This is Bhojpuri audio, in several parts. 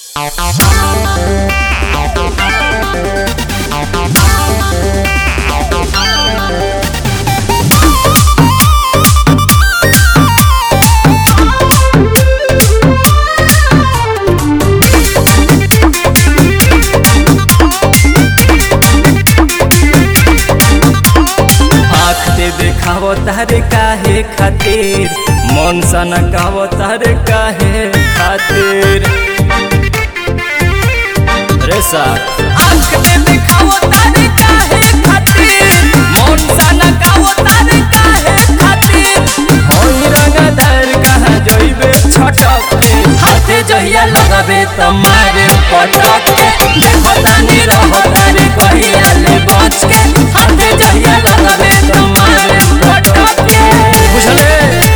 आँख दे देखाव तारे काहे खातिर मन सन गाव तारे काहे खातिर रे साथ आँख दे देखाव तारे काहे खातिर मन सन गाव तारे काहे खातिर होई रंगदार कहाँ जइबे छटक के हाथे जहिया लगाबे त मारे पटक के देखो तानी रहो तारे कहिया ले बच के हाथे जहिया लगाबे त मारे पटक के बुझले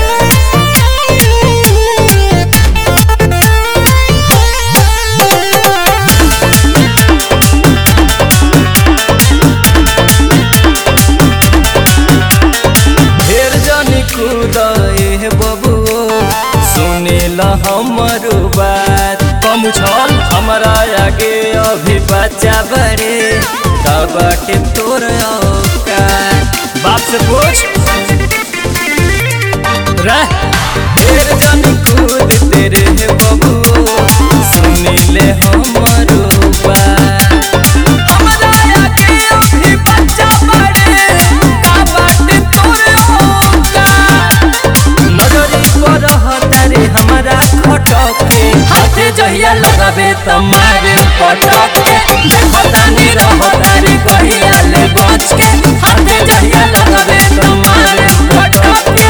ढेर जनी कुदे बबुओ सुनिल हमर बात कम छल हमरा आगे अभी बच्चा बड़े तब के तोर औकात बाप से पूछ रह ढेर जनी कूद तेरे बबुओ सुनिले हमर बात हमरा आगे अभी बच्चा बड़े का बाटे तोरे औकात नजरी पर तारे हमारा खटके हाथे जहिया लगाबे त मारे पटके देखो तानी रहो तारे कहिया ले बच के हाथे जहिया लगाबे त मारे पटके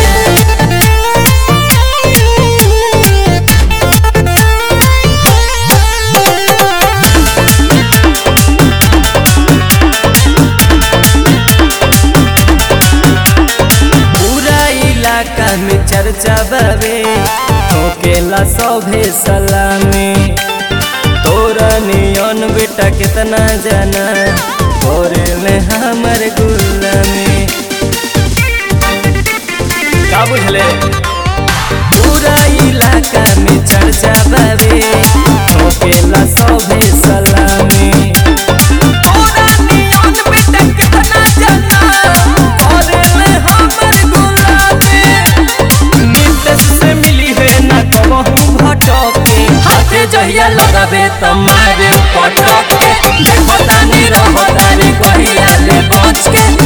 पूरा इलाका में चर्चा बाबे ठोकेला सभे सलामी तोरा नियन बेटा कितना जाना ले हमर गुलामी का बुझले पूरा इलाका में चर्चा बाबे ठोकेला सभे सलामी तोरा नियन बेटा कितना जाना ले हमर गुलामी नीतीश से मिली है ना कहूँ भटके हाथे जहिया लगाबे त मारे पटके देखो तानी रहो तारी कहिया ले बच के